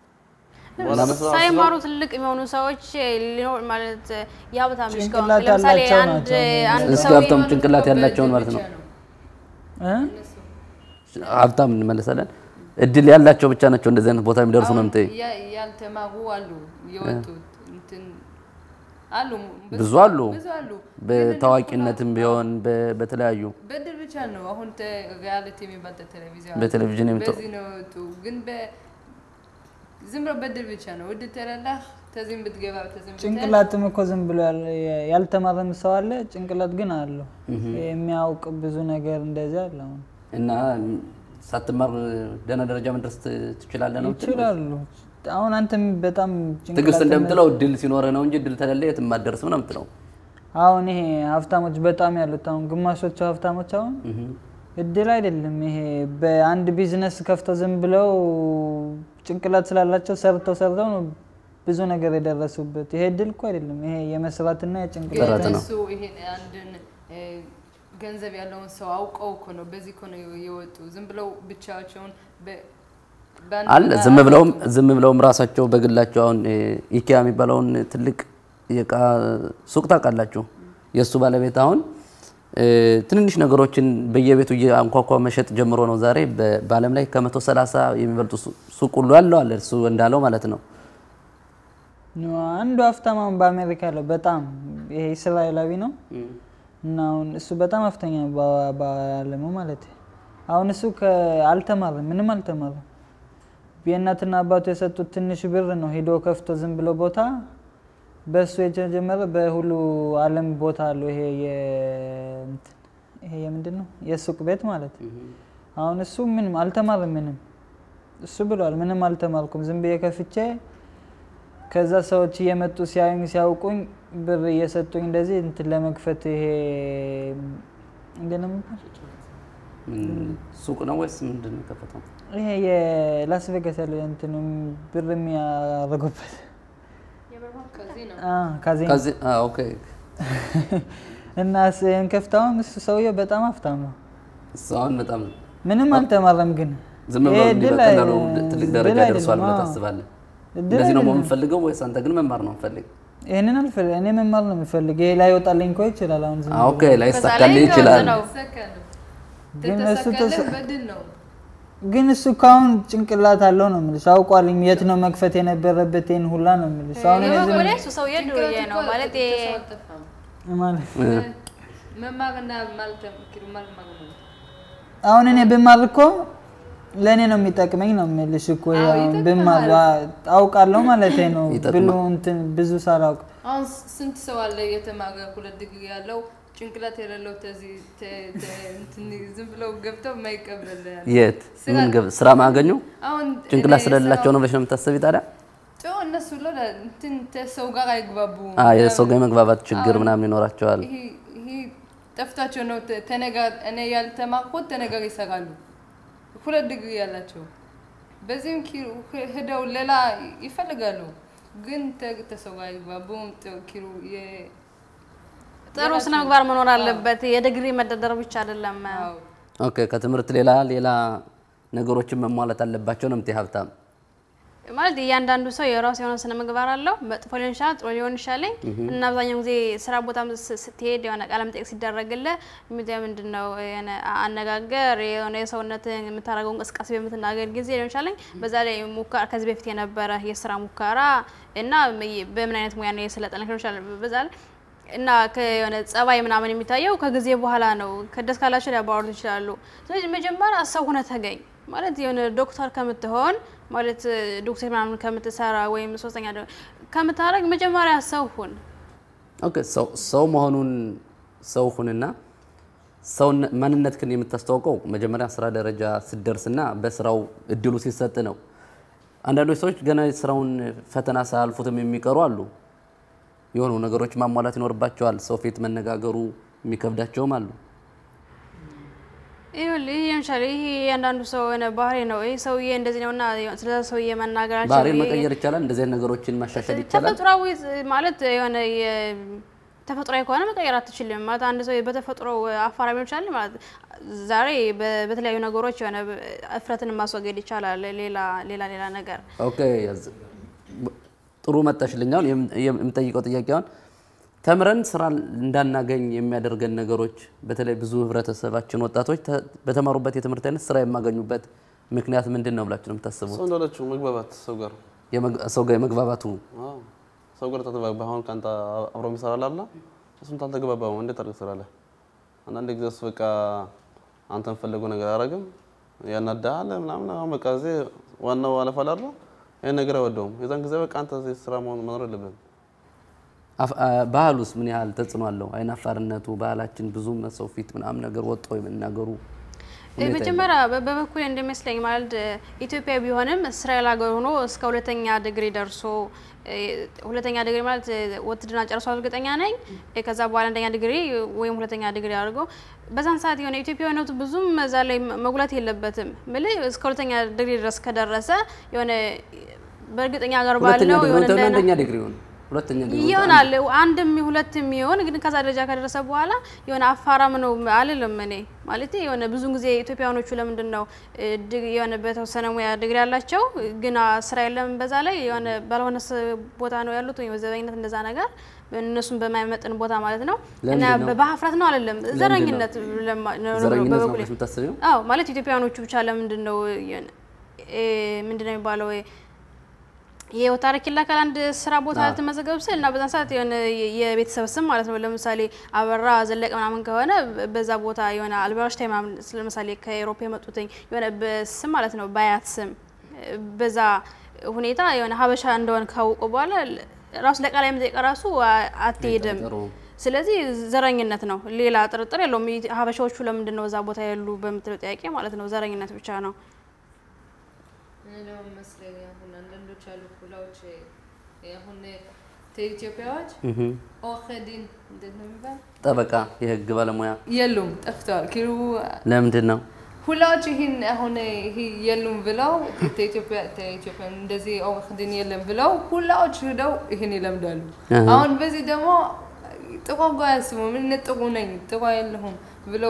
Speaker 5: ሳይማሩ ትልቅ የሚሆኑ ሰዎች ሊኖር ማለት የሀብታም ልጅ ከሆንክ
Speaker 2: ጭንቅላት
Speaker 5: ለምሳሌ
Speaker 2: ያላቸው
Speaker 5: አንድ
Speaker 2: ናቸው።
Speaker 5: አንድ
Speaker 1: እስኪ
Speaker 5: ሰው
Speaker 1: ሀብታም ጭንቅላት ያላቸውን ማለት ነው።
Speaker 2: እ?
Speaker 1: ሀብታም እንመለሳለን። እድል ያላቸው ብቻ ናቸው እንደዚህ አይነት ቦታ የሚደርሱ ነው የምትይኝ?
Speaker 4: ያ- ያልተማሩ አሉ የወጡት እንትን አሉ
Speaker 1: ብዙ አሉ።
Speaker 4: ብዙ አሉ።
Speaker 1: በታዋቂነትም ቢሆን በ- በተለያዩ
Speaker 4: በድል ብቻ ነው አሁን ሪያሊቲ የሚባል ቴሌቪዥን
Speaker 1: በቴሌቪዥን የምት
Speaker 4: በዚህ ነው የወጡ። ግን በ- ዝም ብሎ በድል ብቻ ነው ውድ ተለላህ ተዚህም ብትገባ ተዚህም ብትሄድ
Speaker 2: ጭንቅላትም እኮ ዝም ብሎ ያለ- ያልተማረም ሰው አለ፣ ጭንቅላት ግን አለው የሚያውቅ ብዙ ነገር እንደዚህ አለ። አሁን
Speaker 1: እና ሳትማር ደህና ደረጃ መድረስ ት- ትችላለህ ነው የምትለው?
Speaker 2: ይችላሉ። አሁን አንተም በጣም
Speaker 1: ትዕግስት
Speaker 2: ጭንቅላት
Speaker 1: እንደምትለው እድል ሲኖረ ነው እንጂ እድል ተለለ የትም አትደርስም ነው የምትለው።
Speaker 2: አሁን ይሄ ሀብታሞች በጣም ያሉት አሁን ግማሾቹ ሀብታሞች አሁን እድል አይደለም ይሄ። በአንድ ቢዝነስ ከፍተው ዝም ብለው ጭንቅላት ስላላቸው ሰርተው ሰርተው ነው ብዙ ነገር የደረሱበት። ይሄ እድል እኮ አይደለም። ይሄ የመስራትና የጭንቅላት
Speaker 1: ጥረት ነው።
Speaker 4: እሱ ይሄን አንድን እ፣ ገንዘብ ያለውን ሰው አውቀው እኮ ነው በዚህ እኮ ነው የወጡ። ዝም ብለው ብቻቸውን በ- በአንድ
Speaker 1: አለ
Speaker 4: ቦታ
Speaker 1: ዝም ብለውም ዝም ብለውም ራሳቸው በግላቸው አሁን እ፣ ኢኪያ የሚባለውን ትልቅ የእቃ ሱቅ ታውቃላችሁ። የእሱ ባለቤት አሁን እ፣ ትንንሽ ነገሮችን በየቤቱ እያንኳኳ መሸጥ ጀምሮ ነው ዛሬ በ- በዓለም ላይ ከመቶ ሰላሳ የሚበልጡ ሱ- ሱቅ ሁሉ ያለው አለ እሱ እንዳለው ማለት ነው።
Speaker 2: አንዱ ሀብታም አሁን በአሜሪካ ያለው በጣም ይሄ እስራኤላዊ ነው እና አሁን እሱ በጣም ሀብተኛ ነው በ- በዓለሙ ማለት አሁን እሱ ከ- አልተማረም፣ ምንም አልተማረም። የእናትና አባቱ የሰጡት ትንሽ ብር ነው ሄዶ ከፍቶ ዝም ብሎ ቦታ በእሱ የተጀመረ በሁሉ ዓለም ቦታ አለው። ይሄ የ- እንትን ይሄ የምንድን ነው የሱቅ ቤት ማለት አሁን እሱ ምንም አልተማረም፣ ምንም እሱ ብሏል፣ ምንም አልተማርኩም ዝም ብዬ ከፍቼ ከዛ ሰዎች እየመጡ ሲያዩኝ ሲያውቁኝ ብር እየሰጡኝ እንደዚህ እንትን ለመክፈት ይሄ እንዴት ነው የሚባል
Speaker 1: ምን ሱቅ ነው ወይስ ምንድን ነው የከፈተው?
Speaker 2: ይሄ የላስ ቬጋስ ያለ እንትን ብር የሚያደርጉበት
Speaker 4: ከዚህ ነው
Speaker 2: አ፣ ካዚኖ
Speaker 1: ከዚህ አ፣ ኦኬ
Speaker 2: እና ስን ከፍታውን እሱ ሰውየው በጣም ሀብታም ነው።
Speaker 1: እሱ አሁን በጣም
Speaker 2: ምንም አልተማረም ግን
Speaker 1: ዝም ብሎ
Speaker 2: ይሄ
Speaker 1: እንዲህ
Speaker 2: ድል
Speaker 1: በቀላሉ
Speaker 2: አይ-
Speaker 1: ትልቅ
Speaker 2: ድል
Speaker 1: ደረጃ
Speaker 2: አይደለም፣
Speaker 1: ደርሷል ብለህ
Speaker 2: አዎ።
Speaker 1: ታስባለህ?
Speaker 2: ድል
Speaker 1: እንደዚህ ነው
Speaker 2: አይደለም።
Speaker 1: የምፈልገው ወይስ አንተ ግን መማር ነው የምፈልግ?
Speaker 2: ይህንን አልፈልግ እኔ መማር ነው የምፈልግ። ይሄ ላይ ወጣልኝ እኮ ይችላል አሁን ዝም
Speaker 1: ኦኬ
Speaker 2: ብሎ።
Speaker 1: ላይሳካልህ
Speaker 5: ላይ
Speaker 1: ይችላል።
Speaker 5: ነው።
Speaker 4: ተሰከነ
Speaker 2: ግን እሱ
Speaker 4: ተተሰከለ
Speaker 2: ተሰ-
Speaker 4: በድል ነው
Speaker 2: ግን እሱ ካሁን ጭንቅላት አለው ነው የምልሽ። አውቋልኝ የት ነው መክፈት የነበረበት ይህን ሁላ ነው የምልሽ። አሁን እኔ ዝም
Speaker 5: በበኩሌ እሱ ሰውዬ ዱርዬ ነው ማለት
Speaker 4: ተሰው አልጠፋም።
Speaker 2: ማለት
Speaker 4: መማርና ማልተምክሩ ማልማር ነው
Speaker 2: አሁን እኔ ብማር እኮ ለእኔ ነው የሚጠቅመኝ ነው የምልሽ እኮ
Speaker 4: አዎ፣
Speaker 2: አሁን
Speaker 4: ይጠቅማል።
Speaker 2: ብማር አውቃለሁ ማለት ነው
Speaker 1: ይጠቅማል።
Speaker 2: ብሎ እንትን ብዙ ሳላውቅ
Speaker 4: አሁን ስንት ሰው አለ የተማረ ሁለት ዲግሪ ያለው ጭንቅላት የሌለው ተዚህ ተ- ተ- እንትን ዝም ብለው ገብተው የማይቀበል ያለ።
Speaker 1: የት
Speaker 4: ስራ-
Speaker 1: ምን ገብ- ስራ ማገኘው
Speaker 4: አሁን
Speaker 1: ጭንቅላት
Speaker 4: እኔ
Speaker 1: ስለሌላቸው ነው
Speaker 4: ስራው-
Speaker 1: ብለሽ ነው የምታስቢ ታዲያ?
Speaker 4: ጮ እነሱ ለ እንትን ተሰው ጋር አይግባቡም።
Speaker 1: አ የሰው ጋር የመግባባት ችግር ምናምን ይኖራቸዋል።
Speaker 4: ይሄ ይሄ ጠፍቷቸው ነው ተ- ተነጋር እኔ ያልተማርኩት ተነጋር ይሰራሉ። ሁለት ዲግሪ ያላቸው በዚህም ኪሩ ህ- ሄደው ሌላ ይፈልጋሉ፣ ግን ተ- ተሰው ጋር አይግባቡም። ጥ- ኪሩ የ-
Speaker 5: ጥሩ ስነ ምግባር መኖር አለበት። የዲግሪ መደርደር ብቻ አይደለም።
Speaker 4: አዎ
Speaker 1: ኦኬ ከትምህርት ሌላ ሌላ ነገሮችን መሟላት አለባቸው ነው የምትይ ሀብታም?
Speaker 5: ማለት እያንዳንዱ ሰው የራሱ የሆነ ስነ ምግባር አለው። መጥፎ ሊሆን ይችላል፣ ጥሩ ሊሆን ይችላል። እና አብዛኛው ጊዜ ስራ ቦታ ስትሄድ የሆነ ቃለ መጠይቅ ሲደረግልህ ሚዲያ ምንድን ነው የሆነ አነጋገር የሆነ የሰውነትን የምታደርገው እንቅስቃሴ በምትናገር ጊዜ ሊሆን ይችላል። በዛ ላይ ሙከራ ከዚህ በፊት የነበረ የስራ ሙከራ እና በምን አይነት ሙያ ነው የሰለጠነ ሊሆን ይችላል። በዛ ላይ እና ከሆነ ጸባይ ምናምን የሚታየው ከጊዜ በኋላ ነው። ከደስ ካላቸው ሊያባወሩት ይችላሉ። ስለዚህ መጀመሪያ ሰው ሆነ ተገኝ ማለት የሆነ ዶክተር ከምትሆን ማለት ዶክተር ምናምን ከምትሰራ ወይም ሶስተኛ ደ- ከምታደርግ መጀመሪያ ሰው ሁን።
Speaker 1: ኦኬ ሰው ሰው መሆኑን ሰው ሁንና ሰው ማንነትህን የምታስተዋውቀው መጀመሪያ ስራ ደረጃ ስትደርስና በስራው እድሉ ሲሰጥ ነው። አንዳንዶች ሰዎች ገና ስራውን ፈተና ሳያልፉትም የሚቀሩ አሉ። የሆኑ ነገሮች ማሟላት ይኖርባቸዋል። ሰው ፊት መነጋገሩ የሚከብዳቸውም አሉ።
Speaker 5: ይኸውልህ ይሄ ለምሳሌ ይሄ የአንዳንዱ ሰው የሆነ ባህሪ ነው። ይሄ ሰውዬ እንደዚህ ነውና ስለ ሰውዬ መናገራቸው
Speaker 1: ባህሪን
Speaker 5: ይሄ-
Speaker 1: መቀየር ይቻላል። እንደዚህ አይነት ነገሮችን ማሻሻል ይቻላል።
Speaker 5: ተፈጥሯዊ ማለት የሆነ የ- ተፈጥሯዊ ከሆነ መቀየር አትችልም ማለት አንድ ሰው በተፈጥሮ አፋራ ሊሆን ይችላል ማለት ዛሬ በ- በተለያዩ ነገሮች የሆነ እፍረትን ማስወገድ ይቻላል። ሌላ ሌላ ሌላ ነገር
Speaker 1: ኦኬ ያዝ- ጥሩ መጣሽልኝ። አሁን የም- የም- የምጠይቀው ጥያቄ አሁን ተምረን ስራ እንዳናገኝ የሚያደርገን ነገሮች በተለይ ብዙ ህብረተሰባችን ወጣቶች ተ- በተማሩበት የትምህርት አይነት ስራ የማገኙበት ምክንያት ምንድን ነው ብላችሁ ነው የምታስቡት?
Speaker 3: ሰው እንዳለችው መግባባት ሰው ጋር
Speaker 1: የመግ- ሰው ጋር የመግባባቱ
Speaker 3: አዎ፣ ሰው ጋር ተግባባ። አሁን ከአንተ አብሮ የሚሰራ ላላ እሱም ታልተግባባው እንዴት አድርገህ ትሰራለህ? አንዳንድ ጊዜ እሱ በቃ አንተ የምፈለገው ነገር አያደርግም፣ ያናዳሃል ምናምን። አሁን በቃ እዚህ ዋናው አለፋ ላለ ይህን ነገር አይወደውም። የዛን ጊዜ በቃ አንተ እዚህ ስራ መሆን መኖር የለብህም።
Speaker 1: አፍ- አ- ባህሉስ ምን ያህል ተጽዕኖ አለው? አይናፋርነቱ ባህላችን ብዙም ሰው ፊት ምናምን ነገር ወጥቶ የመናገሩ ሁኔታ
Speaker 5: መጀመሪያ በ- በበኩሌ እንደሚመስለኝ ማለት ኢትዮጵያ ቢሆንም እስራኤል ሀገር ሆኖ እስከ ሁለተኛ ዲግሪ ደርሶ እ፣ ሁለተኛ ዲግሪ ማለት እ፣ ውትድርና ጨርሶ እርግጠኛ ነኝ እ፣ ከዛ በኋላ አንደኛ ዲግሪ ወይም ሁለተኛ ዲግሪ አድርጎ በዛን ሰዓት የሆነ ኢትዮጵያዊነቱ ብዙም እዛ ላይ መጉላት የለበትም ምል እስከ ሁለተኛ ዲግሪ ድረስ ከደረሰ የሆነ በእርግጠኛ ሀገር
Speaker 1: ሁለተኛ
Speaker 5: ባለው
Speaker 1: ዲግሪ
Speaker 5: የሆነ
Speaker 1: ሁለተኛ
Speaker 5: እንደና-
Speaker 1: አንደኛ ዲግሪ ሆነ ሁለተኛ ዲግሪ
Speaker 5: ይሆናል አንድም ሁለትም ይሆን ግን ከዛ ደረጃ ከደረሰ በኋላ የሆነ አፋራም ነው አልልም። እኔ ማለት የሆነ ብዙ ጊዜ ኢትዮጵያውያኖቹ ለምንድን ነው እ፣ ድግ- የሆነ በተወሰነ ሙያ ዲግሪ ያላቸው ግን ስራ የለም በዛ ላይ የሆነ ባልሆነ ስ- ቦታ ነው ያሉት ወይም ዘበኝነት እንደዛ ነገር እነሱን በማይመጥን ቦታ ማለት ነው እና
Speaker 1: ለምንድን ነው?
Speaker 5: በሀፍረት ነው አይደለም ዘረኝነት ለማ- ነው- ነው
Speaker 1: ዘረኝነት ነው
Speaker 5: በበኩሌ
Speaker 1: ብለሽ የምታስቢው?
Speaker 5: አዎ ማለት ኢትዮጵያውያኖቹ ብቻ ለምንድን ነው የሆነ እ፣ ምንድን ነው የሚባለው የህይወት ታሪክ ይላካል አንድ ስራ ቦታ ልትመዘገብ ስል እና በዛን ሰዓት የሆነ የቤተሰብ ስም ማለት ነው። ለምሳሌ አበራ ዘለቀ ምናምን ከሆነ በዛ ቦታ የሆነ አልበራሽ ታይም ምናምን ለምሳሌ ከኤሮፕ የመጡትኝ የሆነ በስም ማለት ነው በአያት ስም በዛ ሁኔታ የሆነ ሀበሻ እንደሆነ ካወቁ በኋላ ራሱ ለቃላይ መጠየቅ ራሱ አትሄድም።
Speaker 1: አይጠረጠሩም።
Speaker 5: ስለዚህ ዘረኝነት ነው፣ ሌላ ጥርጥር የለውም። ሀበሻዎቹ ለምንድን ነው እዛ ቦታ ያሉ በምትለው ጥያቄ ማለት ነው ዘረኝነት ብቻ ነው።
Speaker 4: እኔ ደግሞ መስለኝ አሁን አንዳንዶች ያሉ ሁላዎች አሁን ኢትዮጵያዎች
Speaker 1: እህ
Speaker 4: ኦኸዲን እንዴት ነው የሚባል
Speaker 1: ጠበቃ የህግ ባለሙያ
Speaker 4: የሉም፣ ጠፍተዋል። ኪሩ
Speaker 1: ለምንድን ነው?
Speaker 4: ሁላዎች ይህን አሁን ይሄ የሉም ብለው ኢትዮጵያ ኢትዮጵያ እንደዚህ ኦኸዲን የለም ብለው ሁላዎች ሄደው ይህን ይለምዳሉ።
Speaker 1: አሃ።
Speaker 4: አሁን በዚህ ደግሞ ጥቋ ጓ ያስቡ ምን ጥቁ ነኝ ጥቋ የለሁም ብለው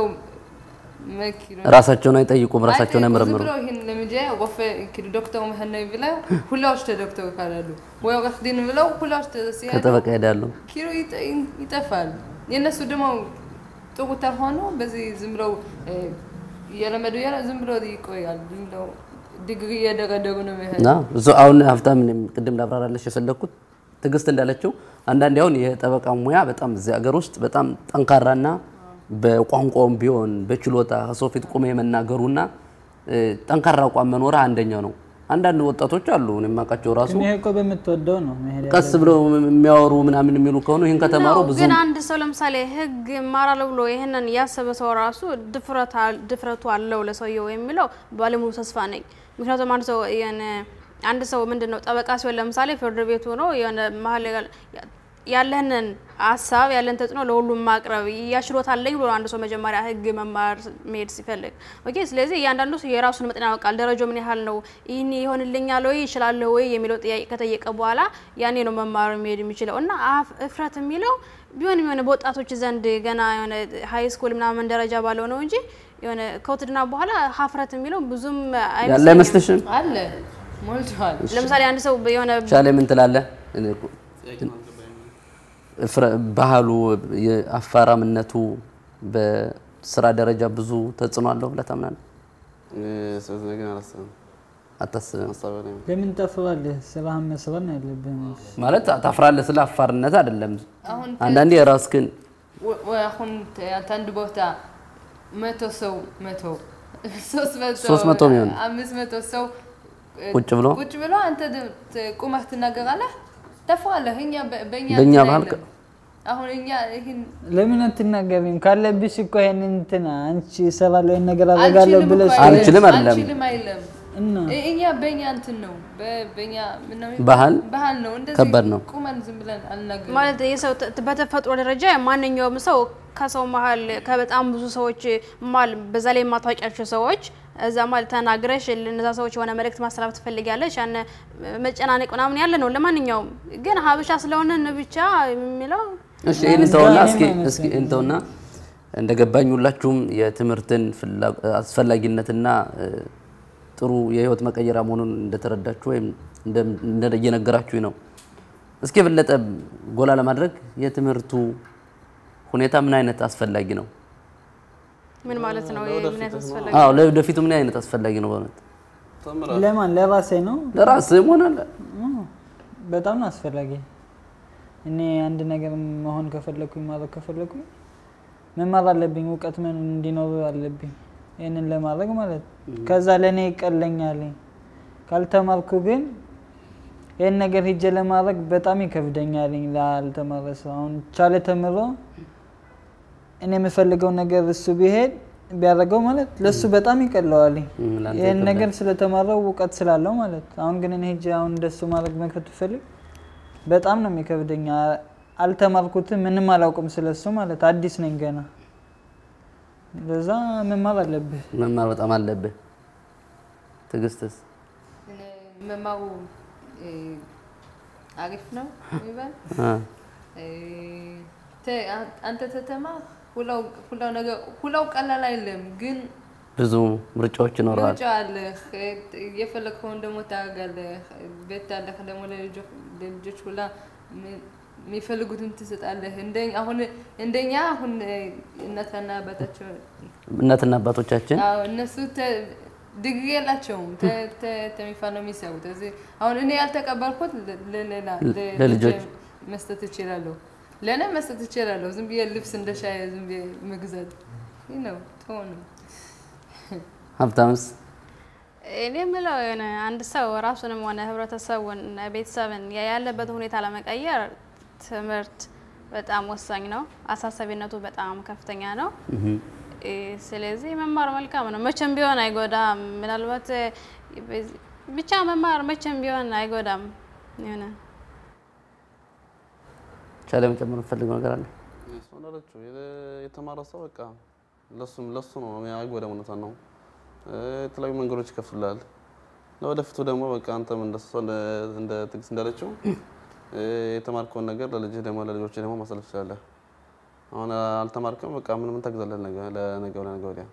Speaker 4: መኪሩ
Speaker 1: ራሳቸውን አይጠይቁም፣ ራሳቸውን አይመረምሩም።
Speaker 4: ብለው ይህን ለምጄ ወፈ ኪዱ ዶክተር መህነይ ብለው ሁላዎች ተዶክተር ካላሉ ወይ ኦኸዲን ብለው ሁላዎች ተሲያ
Speaker 1: ከጠበቃ ሄዳሉ።
Speaker 4: ኪሎ ይጠ- ይጠፋል። የእነሱ ደግሞ ጥሩ ተሆኖ በዚህ ዝም ብለው እ፣ እየለመዱ እያለ ዝም ብሎ ይቆያል። ዝም ብለው ዲግሪ እየደረደሩ ነው የሚሄድ
Speaker 1: እና ብዙ አሁን ሀብታም እኔም ቅድም ላብራራለሽ የፈለግኩት ትዕግስት እንዳለችው አንዳንዴ አሁን የጠበቃ ሙያ በጣም እዚህ ሀገር ውስጥ በጣም ጠንካራና በቋንቋውም ቢሆን በችሎታ ከሰው ፊት ቁመ የመናገሩና እ፣ ጠንካራ አቋም መኖር አንደኛው ነው። አንዳንድ ወጣቶች አሉ እኔ የማውቃቸው ራሱ
Speaker 2: ግን ይሄ እኮ በምትወደው ነው መሄድ
Speaker 1: ቀስ ብለው የሚያወሩ ምናምን የሚሉ ከሆኑ ይህን ከተማሩ
Speaker 5: ነው፣
Speaker 1: ብዙ
Speaker 5: ግን አንድ ሰው ለምሳሌ ህግ እማራለሁ ብሎ ይህንን ያሰበ ሰው ራሱ ድፍረት አል- ድፍረቱ አለው ለሰውየው የሚለው ባለሙሉ ተስፋ ነኝ። ምክንያቱም አንድ ሰው የሆነ አንድ ሰው ምንድን ነው ጠበቃ ሲሆን ለምሳሌ ፍርድ ቤት ሆኖ የሆነ መሀል ያል- ያለህንን ሀሳብ ያለን ተጽዕኖ ለሁሉም ማቅረብ ያችሎታ አለኝ ብሎ አንድ ሰው መጀመሪያ ህግ መማር መሄድ ሲፈልግ ኦኬ። ስለዚህ እያንዳንዱ ሰው የራሱን መጠን ያውቃል። ደረጃው ምን ያህል ነው፣ ይህን ይሆንልኛል ወይ ይችላለሁ ወይ የሚለው ጥያቄ ከጠየቀ በኋላ ያኔ ነው መማር መሄድ የሚችለው እና አፍ እፍረት የሚለው ቢሆንም የሆነ በወጣቶች ዘንድ ገና የሆነ ሀይ ስኩል ምናምን ደረጃ ባለው ነው እንጂ የሆነ ከውትድርና በኋላ ሀፍረት የሚለው ብዙም
Speaker 1: ያለ
Speaker 5: አይመስለኝም።
Speaker 1: አይመስልሽም?
Speaker 4: አለ ሞልተዋል።
Speaker 5: ለምሳሌ አንድ ሰው የሆነ
Speaker 1: ሻለ ምን ትላለህ? እኔ እኮ ፍረ- ባህሉ የአፋራምነቱ በስራ ደረጃ ብዙ ተጽዕኖ አለው ብለህ ታምናለህ?
Speaker 3: ስለዚህ ነገር አላስብም።
Speaker 1: አታስብም?
Speaker 3: ሀሳብ ላይ
Speaker 2: ለምን ጠፍባለህ? ስራህን መስራት ነው ያለብህ።
Speaker 1: ማለት ታፍራለህ ስለ አፋርነት አይደለም።
Speaker 4: አሁን
Speaker 1: አንዳንዴ የራስህን
Speaker 4: ወ- ወይ አሁን ተ- አንድ ቦታ መቶ ሰው መቶ ሶስት መቶ
Speaker 1: ሶስት መቶ የሚሆን
Speaker 4: አምስት መቶ ሰው እ፣
Speaker 1: ቁጭ ብሎ
Speaker 4: ቁጭ ብሎ አንተ ድ- ት- ቁመህ ትናገራለህ፣ ተፋለህ። እኛ በ- በእኛ
Speaker 1: በእኛ
Speaker 4: እንትን
Speaker 1: ባህል
Speaker 4: አይልም። አሁን እኛ ይህን
Speaker 2: ለምን አትናገሪም? ካለብሽ እኮ ይሄን እንትና አንቺ እሰራለሁ ይሄን ነገር አደርጋለሁ
Speaker 4: አልችልም
Speaker 2: ብለሽ
Speaker 4: እኮ አይልም።
Speaker 1: አልችልም አይደለም።
Speaker 4: አልችልም አይልም።
Speaker 2: እና
Speaker 4: እ- እኛ በእኛ እንትን ነው በ- በእኛ ምን ነው የሚባለው?
Speaker 1: ባህል
Speaker 4: ባህል ነው እንደዚህ
Speaker 1: ከባድ ነው።
Speaker 4: ቁመን ዝም ብለን አልናገርም።
Speaker 5: ማለት የሰው ተ- በተፈጥሮ ደረጃ ማንኛውም ሰው ከሰው መሀል ከበጣም ብዙ ሰዎች መሀል በዛ ላይ የማታውቂያቸው ሰዎች እዛ ማለት ተናግረሽ ለነዛ ሰዎች የሆነ መልእክት ማስተላለፍ ትፈልጊያለሽ። ያን መጨናነቅ ምናምን ያለ ነው። ለማንኛውም ግን ሀበሻ ስለሆነን ብቻ የሚለው
Speaker 1: እሺ ይህን እንተውና
Speaker 2: ምስጋና
Speaker 1: እስኪ
Speaker 2: ነው
Speaker 1: እስኪ እንተውና እንደገባኝ ሁላችሁም የትምህርትን ፍላ- አስፈላጊነትና እ፣ ጥሩ የህይወት መቀየሪያ መሆኑን እንደተረዳችሁ ወይም እንደ- እንደ እየነገራችሁ ነው። እስኪ የበለጠ ጎላ ለማድረግ የትምህርቱ ሁኔታ ምን አይነት አስፈላጊ ነው?
Speaker 5: ምን ማለት ነው? ምን አይነት አስፈላጊ
Speaker 1: አዎ ለወደፊቱ ምን አይነት አስፈላጊ ነው? በእውነት
Speaker 3: ተምራለህ።
Speaker 2: ለማን ለራሴ ነው
Speaker 1: ለራስህም ሆነ ለ-
Speaker 2: በጣም ነው አስፈላጊ። እኔ አንድ ነገር መሆን ከፈለኩኝ ማድረግ ከፈለኩኝ መማር አለብኝ፣ እውቀት ምን እንዲኖር አለብኝ። ይህንን ለማድረግ ማለት ከዛ ለእኔ ይቀለኛል። ካልተማርኩ ግን ይህን ነገር ሂጄ ለማድረግ በጣም ይከብደኛል ላልተማረ ሰው። አሁን ቻለ ተምሮ እኔ የምፈልገው ነገር እሱ ቢሄድ ቢያደርገው ማለት ለሱ በጣም ይቀለዋል።
Speaker 1: እም፣ ለአንተ
Speaker 2: ይህን
Speaker 1: ይከብዳል።
Speaker 2: ነገር ስለተማረው እውቀት ስላለው ማለት አሁን ግን እኔ ሄጄ አሁን እንደሱ ማድረግ መክፈት ብፈልግ በጣም ነው የሚከብደኝ። አ- አልተማርኩትም፣ ምንም አላውቅም ስለሱ ማለት አዲስ ነኝ ገና። ለዛ መማር አለብህ።
Speaker 1: መማር በጣም አለብህ። ትዕግስትስ?
Speaker 4: እኔ መማሩ እ፣ አሪፍ ነው ይባል
Speaker 1: አ፣
Speaker 4: ተ- አንተ ተተማር ሁላው ሁላው ነገር ሁላው ቀላል አይደለም፣ ግን
Speaker 1: ብዙ ምርጫዎች ይኖረዋል።
Speaker 4: ምርጫ አለህ። የፈለግከውን ደግሞ ታደርጋለህ። ቤት አለህ ደግሞ ለልጆ- ለልጆች ሁላ ሚ- የሚፈልጉትን ትሰጣለህ። እንደ- አሁን እንደኛ አሁን እናትና አባታቸው
Speaker 1: እናትና አባቶቻችን
Speaker 4: አዎ እነሱ ተ- ዲግሪ የላቸውም ተ- ተ- ተሚፋ ነው የሚሰሩት። እዚህ አሁን እኔ ያልተቀበልኩት ለ- ለሌላ ለ-
Speaker 1: ለልጆች
Speaker 4: ልጄ መስጠት እችላለሁ፣ ለእኔ መስጠት እችላለሁ። ዝም ብዬ ልብስ እንደ ሻይ ዝም ብዬ መግዛት ይህ ነው ጥሩ ነው።
Speaker 1: ሀብታምስ?
Speaker 5: እኔ የምለው የሆነ አንድ ሰው ራሱንም ሆነ ህብረተሰቡን ቤተሰብን ያለበት ሁኔታ ለመቀየር ትምህርት በጣም ወሳኝ ነው። አሳሳቢነቱ በጣም ከፍተኛ ነው። እ፣ ስለዚህ መማር መልካም ነው። መቼም ቢሆን አይጎዳም። ምናልባት እ፣ በዚህ- ብቻ መማር መቼም ቢሆን አይጎዳም። የሆነ
Speaker 1: ቻለ መጨመር የምትፈልገው ነገር አለ?
Speaker 3: እሱ እንዳለችው የ- የተማረ ሰው በቃ ለሱም ለሱ ነው አይጎዳም። እውነቷን ነው። እ፣ የተለያዩ መንገዶች ይከፍቱላል። ለወደፊቱ ደግሞ በቃ አንተም እንደሷ እንደ- እንደ ትዕግስት እንዳለችው እ፣ የተማርከውን ነገር ለልጅህ ደግሞ ለልጆች ደግሞ ማሳለፍ ትችላለህ። አሁን አልተማርክም በቃ ምን ምን ታግዛለህ ነገ ለነገ ለነገ ወዲያ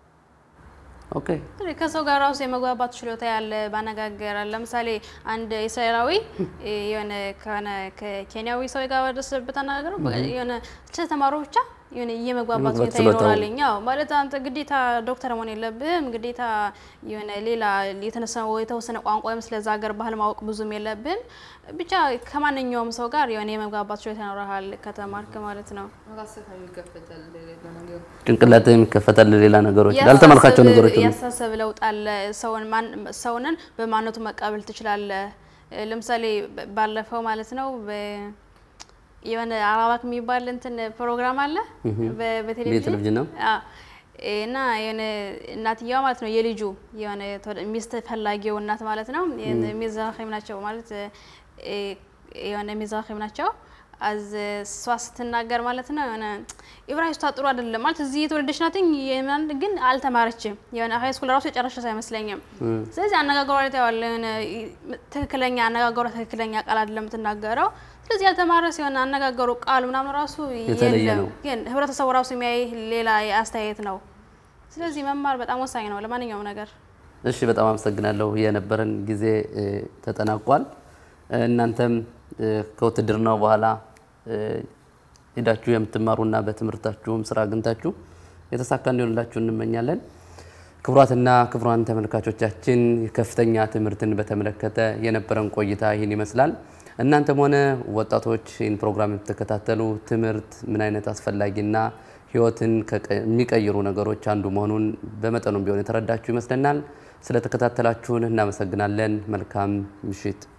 Speaker 1: ኦኬ
Speaker 5: ከሰው ጋር ራሱ የመግባባት ችሎታ ያለ ባነጋገር ለምሳሌ አንድ እስራኤላዊ የሆነ ከሆነ ከኬንያዊ ሰው ጋር ወደስበት አነጋገሩ የሆነ ስለተማሩ ብቻ የሆነ የመግባባት
Speaker 1: የመግባት
Speaker 5: ሁኔታ
Speaker 1: ችሎታው።
Speaker 5: ይኖራልኝ። አዎ ማለት አንተ ግዴታ ዶክተር መሆን የለብህም። ግዴታ የሆነ ሌላ የተነሳ የተወሰነ ቋንቋ ወይም ስለዛ ሀገር ባህል ማወቅ ብዙም የለብህም። ብቻ ከማንኛውም ሰው ጋር የሆነ የመግባባት ችሎታ ይኖርሃል ከተማርክ ማለት ነው።
Speaker 4: ራስህ ይከፈታል ለሌላ ነገር
Speaker 1: ጭንቅላት የሚከፈታል ሌላ ነገሮች ላልተማርካቸው ነገሮች ሁሉ።
Speaker 5: ያሳሰብ ለውጥ አለ። ሰውን ማን ሰውንን በማንነቱ መቀበል ትችላለህ። እ፣ ለምሳሌ በ- ባለፈው ማለት ነው በ- የሆነ አራባክ የሚባል እንትን ፕሮግራም አለ በ- በቴሌቪዥን
Speaker 1: የቴሌቪዥን ነው?
Speaker 5: አዎ። እና የሆነ እናትየዋ ማለት ነው የልጁ የሆነ ተወደ- ሚስት ፈላጊው እናት ማለት ነው ሚዛኺም ናቸው ማለት እ፣ የሆነ ሚዛኺም ናቸው። አዝ እሷ ስትናገር ማለት ነው የሆነ ኢብራሂስቷ ጥሩ አይደለም ማለት እዚህ የተወለደች ናትኝ የምናምን ግን አልተማረችም። የሆነ ሀይ ስኩል ራሱ የጨረሰች አይመስለኝም። ስለዚህ አነጋገሯ ላይ ታየዋለ የሆነ ትክክለኛ አነጋገሯ ትክክለኛ ቃል አይደለም የምትናገረው። ስለዚህ ያልተማረ ሲሆን አነጋገሩ ቃሉ ምናምን ራሱ
Speaker 1: የተለየ
Speaker 5: የለም።
Speaker 1: ነው።
Speaker 5: ግን ህብረተሰቡ ራሱ የሚያይ ሌላ አስተያየት ነው። ስለዚህ መማር በጣም ወሳኝ ነው ለማንኛውም ነገር።
Speaker 1: እሺ በጣም አመሰግናለሁ። የነበረን ጊዜ እ፣ ተጠናቋል። እ፣ እናንተም እ፣ ከውትድርናው በኋላ እ፣ ሄዳችሁ የምትማሩና በትምህርታችሁም ስራ አግኝታችሁ የተሳካ እንዲሆንላችሁ እንመኛለን። ክቡራትና ክቡራን ተመልካቾቻችን ከፍተኛ ትምህርትን በተመለከተ የነበረን ቆይታ ይህን ይመስላል። እናንተም ሆነ ወጣቶች ይህን ፕሮግራም የምትከታተሉ ትምህርት ምን አይነት አስፈላጊና ህይወትን ከቀ- የሚቀይሩ ነገሮች አንዱ መሆኑን በመጠኑም ቢሆን የተረዳችሁ ይመስለናል። ስለተከታተላችሁን እናመሰግናለን። መልካም ምሽት